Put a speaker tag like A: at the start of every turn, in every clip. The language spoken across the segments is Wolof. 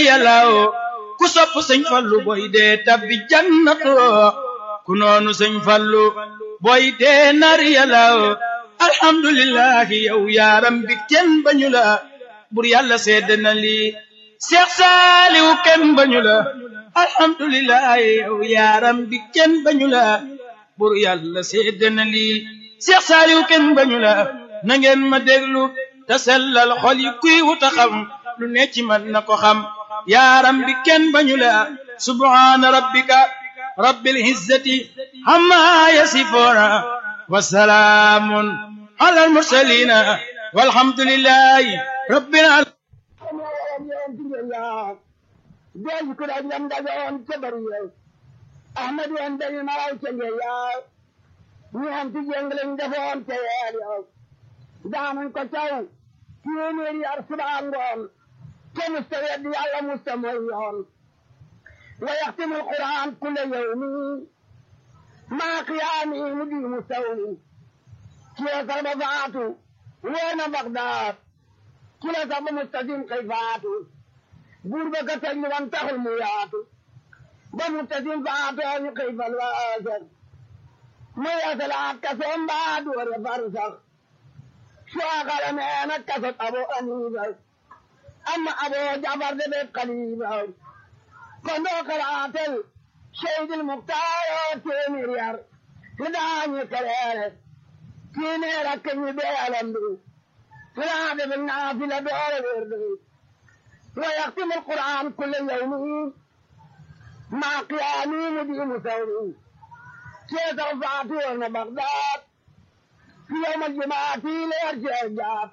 A: yàllaw ku sopp sëñ fallu boy dee tabbi jannatu ku noonu sëñ fallu boy dee nar yàllaw alhamdulillahi yow yaaram bi kenn bañu la bur yàlla sedd na lii seex saaliw kenn bañu la alhamdulillahi yow yaaram bi kenn bañu la bur yàlla sedd na lii seex saaliw kenn bañu la na ngeen ma déglu te sellal xol yi kuy wuta xam lu ne ci man na ko xam yaaram bi kenn bañu la subhaana rabbika rabbil izzati amma yasifuuna wa salaamun ala al mursalina walhamdulillahi rabbil
B: alamin ko da jam da on ke bari ahmad wan da ni maraw ke ya ni am ti jenglen defoon te ya daanañ ko caw téeméeri yar subaa ngoon te musta weddi yàlla musta mooy yoon wa yaxtimu alquran kulla yawmi maa qiyaami mu di mu sawmi kila sax ba faatu woona Bagdaad kila sax ba mustasim kay faatu buur ba ka tëj wan taxul mu yaatu ba mustasim faatoo ñu kay fal waaser mu yasalaat ka soom baa doore far sax شاغل مانا كفت أبو أنيبا أما أبو جعفر بن قليبا كنو قراتل شهيد المختار تيمير لداني كرير تيني ركني بألمدو فلاد بالنافلة دور وردو ويختم القرآن كل يوم مع قيامي مدين ثوري كيف رفعتون بغداد في يوم الجمعة ليرجع الجاب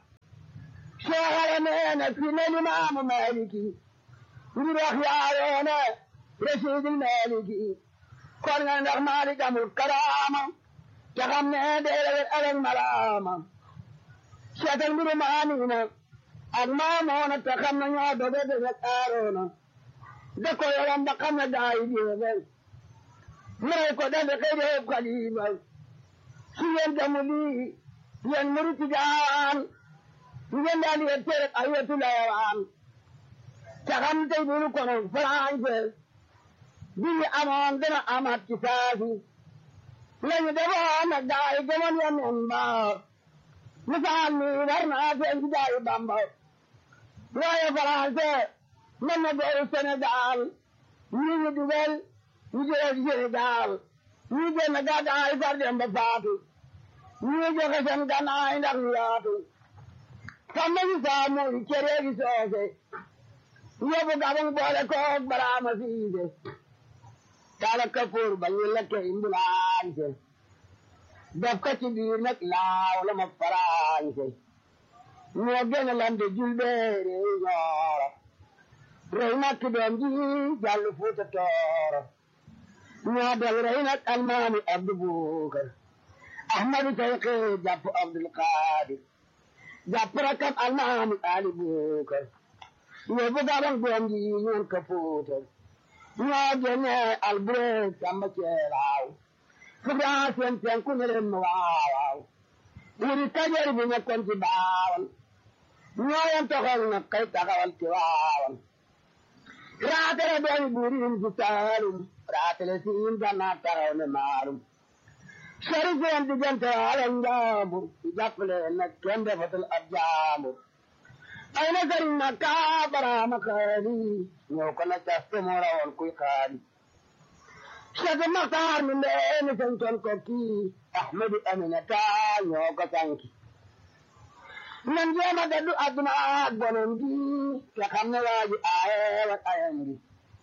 B: شهر مينا في الإمام مالكي نروح يا رشيد المالكي كنا نروح مالك أمر الكرامة تغمنا دير الألم ملامة شكل مرمانينا أغمامونا تغمنا نعبد بذكارونا دكو يلم بقمنا داي ديبل مريكو دبقى ديب قليبل su yen damuli yen muruti jaan yen dali yen tere ayetu lawan takam tay bulu kono france bi amon dana amat kisafi lañu debo na gaay gamon yen en ba misal ni warna fe en gaay bamba waaye france man na do senegal ni ñu dugal ñu jël senegal ñu génn gàddaay far dem ba faatu ñu joxe seen gannaay ndax ñu yaatu sàmm si saamu cere gi soose yóbbu gabang boole koog baraama siise taala kapoor ba ñu lekke imbulaañse def ko ci biir nag laaw la ma faraañse ñoo génn lande julbeere ñooro rey makki doom ji jàll fuuta tooro ñoo del rey nag almaami abdu buukar ahmadu tayqi jàpp abdul qaadir jàpp rakam almaami ali buukar yóbbu gabang doom ji ñoon ka fuutar ñoo génne albureeg samba ceelaaw fugaa seen penku ne leen ma waawaaw wuri kajeer bi nekkoon ci baawan ñoo yem toxal nag kay taxawal ci waawan raatale doomi buuriin ci saalum raatale siin gannaa taxaw ne maalum sori seen diggante ala njaambur ci jàppale nag kenn defatul ab jaambur ay na sëriñ na kaa baraama xaali ñëw ko na caste moo rawoon kuy xaali Cheikh Maxtaar mi ndeeni santoon ko kii Ahmadu Aminata ñoo ko sanki nan jéem a gaddu àdduna ak bonam gi te xam ne waa ji aaye wat ayam gi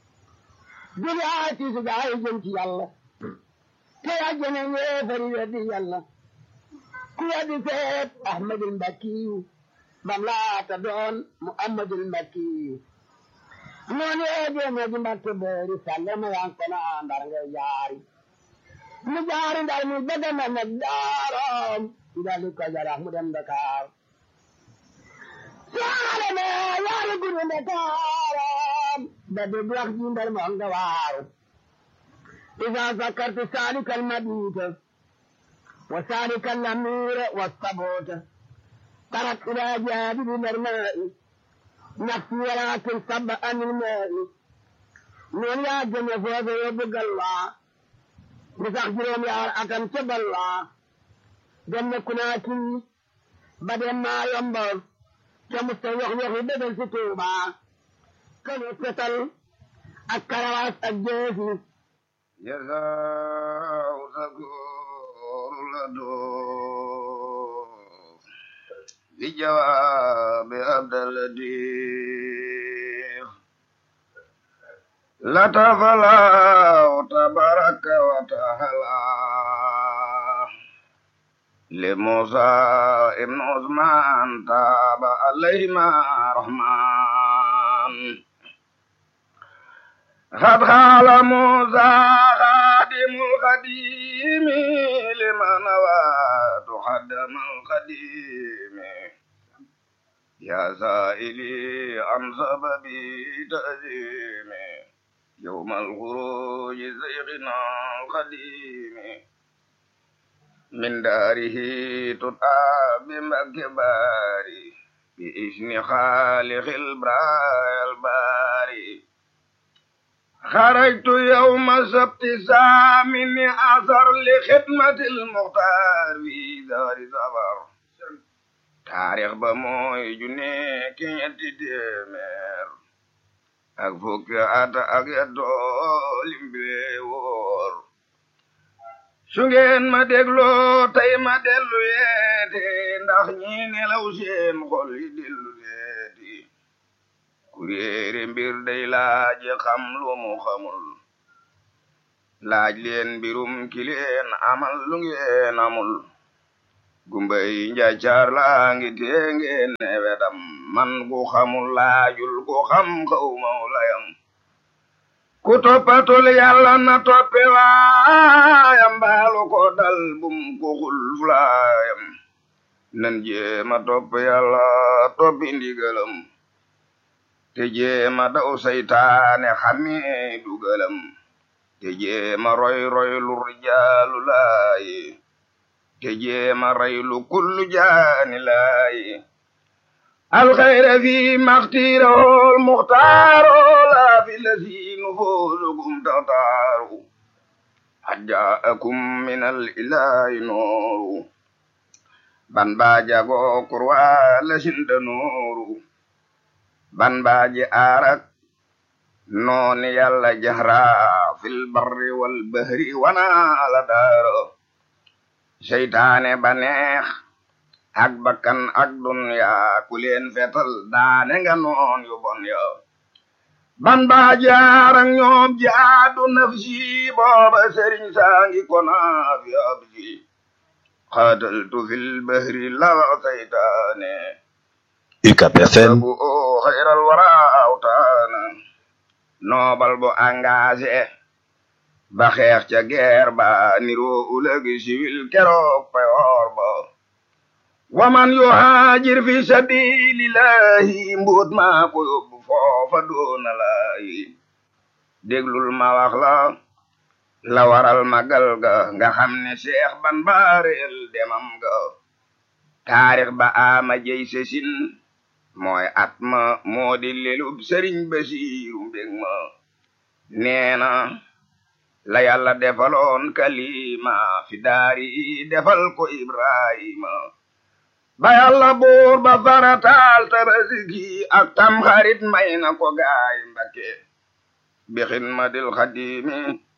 B: jóge aay tiisu gaa yi jëm ci yàlla te yàjjene yéefari weddi yàlla ku weddi seet Ahmadul Mbakkiyu bam laata doon Muhammadul Mbakkiyu noonu yee jéeme ji mbakke boori salle ma yan kono ndar ngay jaari mu jaari ndar mu bëgg na nag daaram ndali ko jarax mu dem Dakar saale me yaari guru Dakaram ba de wax ji ndar mo nga waaru إذا ذكرت سالك المبيت وسالك الأمير والصبوت طرت إلى جانب الماء nafsi walakin sabba anil maali noonu yaa gëne foofe yóbbu galwaa di sax juróom yaar atam ca balwaa dem na kunaakiri ba dem maa yombal ca musta yox yoxi bégal si tuubaa kanu fetal ak karawaas ak jeesi
C: جزاء شكور لدو بجواب عبد اللطيف لتفلا تبارك وتعالى لموسى ابن عثمان تاب عليهما رحمن قد قال موسى خادم القديم لمن نوى تقدم القديم يا سائلي عن سبب تأزيم يوم الخروج زيغنا القديم من داره تطعى بمكبار بإذن خالق البراء الباري خرجت يوم سبت سامن أثر لخدمة المختار في دار زبر taarix ba mooy ju nekk ñetti téeméer ak fukki at ak yettoo limbile woor su ngeen ma dégloo tey ma dellu yeete ndax ñi nelaw seen xol yi dellu yeeti ku réere mbir day laaj xam lu mu xamul laaj leen mbirum ki leen amal lu ngeen amul gumbay njaacaar laa ngi tee ngeen ne wedam man ku xamul laajul ku xam xaw maw layam ku toppatul yàlla na toppe waayam baalu ko dal bum ko xul fulaayam nan jéema topp yàlla toppi ndigalam te jéema daw saytaane xamee dugalam te jéema roy roy lu rijaalu laayi te jéema raylu kullu jaani laayi alxayra fi maxtiirahol muxtaaro laa fi lasiinu foosukum taxtaaru xad jaakum min al ilaahi nooru ban baa jagoo kurwaa lasinda nooru ban baa ji aarak nooni yàlla jahra fil barri wal bahri wana ala daaro seytaane ba neex ak bakkan ak dunya ku leen fetal daane nga noon yu bon yo ban baa jaar ak ñoom jaadu nafsi booba sëriñ saangi kona fi absi xaataltu fil bahri la seytaane
D: UCAB FM
C: bu o xayral wara awtaana noobal bu engagé ba xeex ca guerre ba niroo ulëgi siwil keroog payoor ba waman yuhaajir fi sabilillahi mbuut maa ko yóbbu foofa doona laayi déglul ma wax la la waral magal ga nga xam ne seex ban baareel demam ga taarix ba ama jey sesin mooy at ma moo di lelub sëriñ basiiru mbég ma neena la yàlla defaloon kalima fi daari defal ko ibrahima ba yàlla buur ba farataal tabaski ak tam xarit may na ko gaay mbakke bi xidmatil xadimi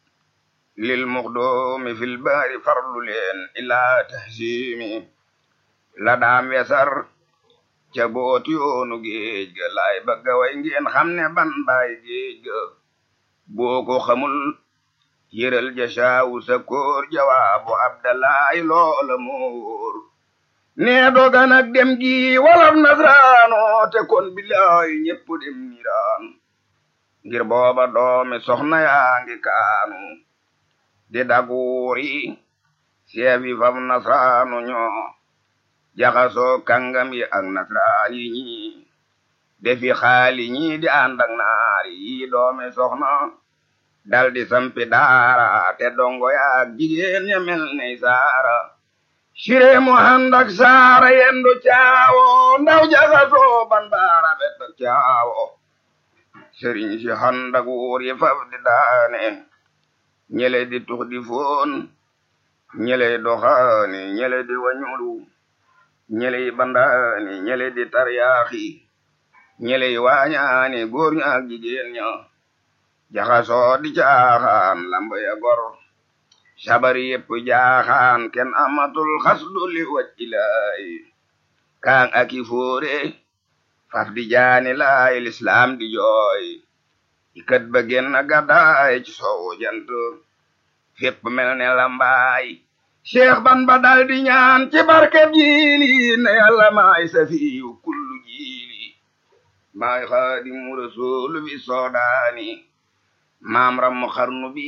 C: lil muxdoomi fil baari farlu leen ilaa tahsimi la daam wesar ca booti yoonu géej ga laay bëgga way ngeen xam ne ban baay géej ga boo ko xamul yëral ja saawu sa koor jawaabu abdalaay loola moor nee doga nag dem gi walaf nasraano te kon bilaay ñépp dem niraan ngir booba doomi soxna yaa ngi kaanu di daguuri seefi fam nasraanu ñoo jaxasoo kàngam yi ak nasraan yi ñi defi xaali ñi di ànd ak naari yi doomi soxna dal di sampi daara te dongo yaak jigéen ña mel ne saara sire mu handak saara yendu caawo ndaw jaxasoo ban baara bet caawo sëriñ si handak wuur yi faf di daane ñele di tux di foon ñele doxaani ñele di wañulu ñele bandaani ñele di taryaaxi ñele waañaani góor ña ak jigéen ña jaxasoo di caaxaan lamba ya gor sabari yépp jaaxaan kenn amatul xasdu li waj ilaay kaan aki fóore faf di jaani laay lislaam di jooy ikat ba genn gàddaay ci soowu jant fépp mel ne lambaay cheikh ban ba dal di ñaan ci barkeb jiili ne yàlla maay safiyu kullu jiili maay xaadimu rasuulu bi soodaani maam rammu xarnu bi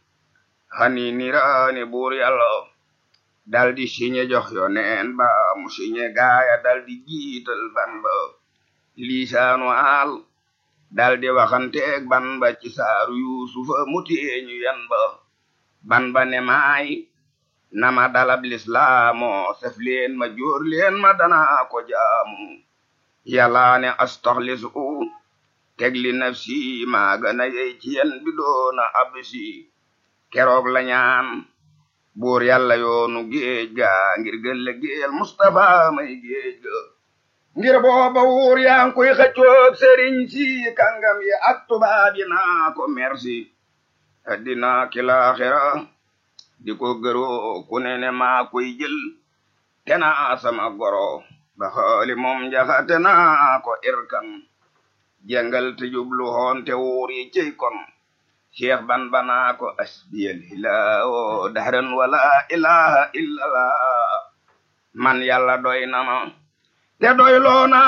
C: xani niraani buur yàlla dal di siñe jox yo neen ba mu siñe gaaya dal di jiital ban ba liisaanu aal dal di waxanteeg ban ba ci saaru yuusufa mu teeñu yan ba ban ba ne maay nama dalab lislaamo sef leen ma jóor leen ma danaa ko jaamu yàlla ne astaxlisu teg li nafsi maa gana yey ci yen bi doona absi keroog la ñaan buur yàlla yoonu géej ga ngir gëlle géel Mustafa may géej ga ngir booba wuur yaa ngi koy xëccoog sëriñ si kàngam yi ak tubaab yi naa ko merci addina ki laaxira di ko gëroo ku ne ne maa koy jël te naa sama goro ba xooli moom njaxate naa ko irkan jàngal te jublu hoon te wuur yi cey kon cheikh ban banaa ko asbiyal hilaawo dahran wala ilaha illallah man yàlla doy na ma te doy loona